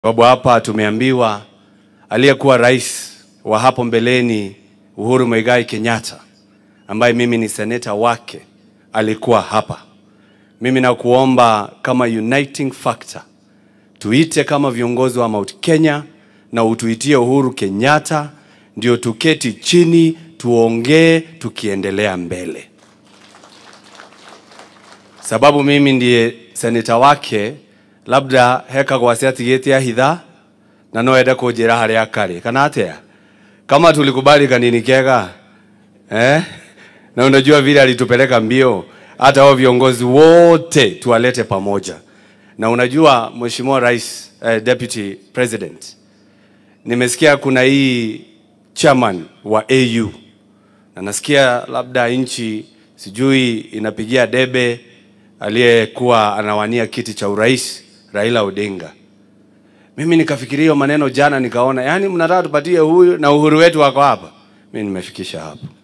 Sababu hapa tumeambiwa aliyekuwa rais wa hapo mbeleni Uhuru Muigai Kenyatta, ambaye mimi ni seneta wake, alikuwa hapa. Mimi nakuomba kama uniting factor, tuite kama viongozi wa Mount Kenya na utuitie Uhuru Kenyatta, ndio tuketi chini tuongee, tukiendelea mbele, sababu mimi ndiye seneta wake labda hekagwo aciatigĩte hitha na no ende kũnjĩra harĩa akarĩ kana atĩa kama tulikubali kanini kega eh? na unajua vile alitupeleka mbio hata hao viongozi wote tuwalete pamoja na unajua mheshimiwa rais eh, deputy president nimesikia kuna hii chairman wa AU na nasikia labda nchi sijui inapigia debe aliyekuwa anawania kiti cha urais Raila Odinga. Mimi nikafikiria hiyo maneno jana, nikaona yani mnataka tupatie huyu na uhuru wetu wako hapa. Mimi nimefikisha hapo.